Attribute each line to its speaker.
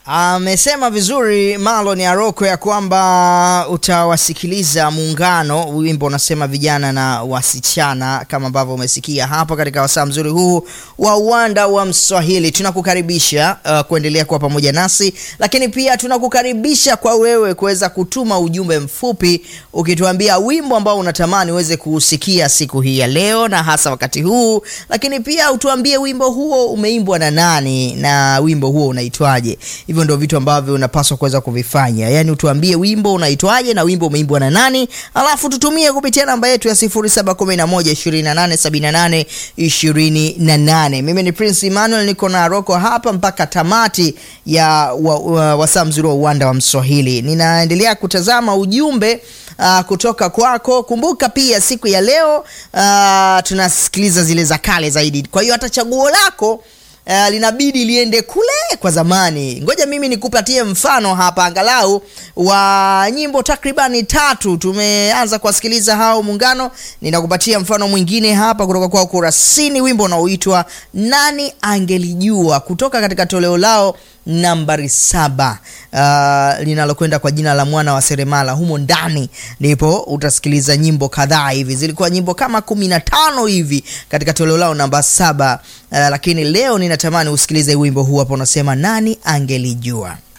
Speaker 1: Amesema vizuri Marlon Aroko ya kwamba utawasikiliza Muungano, wimbo unasema vijana na wasichana, kama ambavyo umesikia hapa katika wasaa mzuri huu wa uwanda wa Mswahili. Tunakukaribisha uh, kuendelea kuwa pamoja nasi, lakini pia tunakukaribisha kwa wewe kuweza kutuma ujumbe mfupi ukituambia wimbo ambao unatamani uweze kuusikia siku hii ya leo na hasa wakati huu, lakini pia utuambie wimbo huo umeimbwa na nani na wimbo huo unaitwaje. Hivyo ndio vitu ambavyo unapaswa kuweza kuvifanya, yaani utuambie wimbo unaitwaje na wimbo umeimbwa na nani, alafu tutumie kupitia namba yetu ya 0711287828. 28. Mimi ni Prince Emmanuel, niko na Roko hapa mpaka tamati ya wa, wa, wasaa mzuri wa uwanda wa Mswahili. Ninaendelea kutazama ujumbe uh, kutoka kwako. Kumbuka pia siku ya leo uh, tunasikiliza zile za kale zaidi, kwa hiyo hata chaguo lako Uh, linabidi liende kule kwa zamani. Ngoja mimi nikupatie mfano hapa angalau wa nyimbo takribani tatu tumeanza kuwasikiliza hao Muungano. Ninakupatia mfano mwingine hapa kutoka kwa Kurasini, wimbo unaoitwa nani angelijua kutoka katika toleo lao nambari saba uh, linalokwenda kwa jina la mwana wa seremala. Humo ndani ndipo utasikiliza nyimbo kadhaa hivi, zilikuwa nyimbo kama kumi na tano hivi katika toleo lao namba saba. Uh, lakini leo ninatamani usikilize wimbo huu hapa, unasema nani angelijua.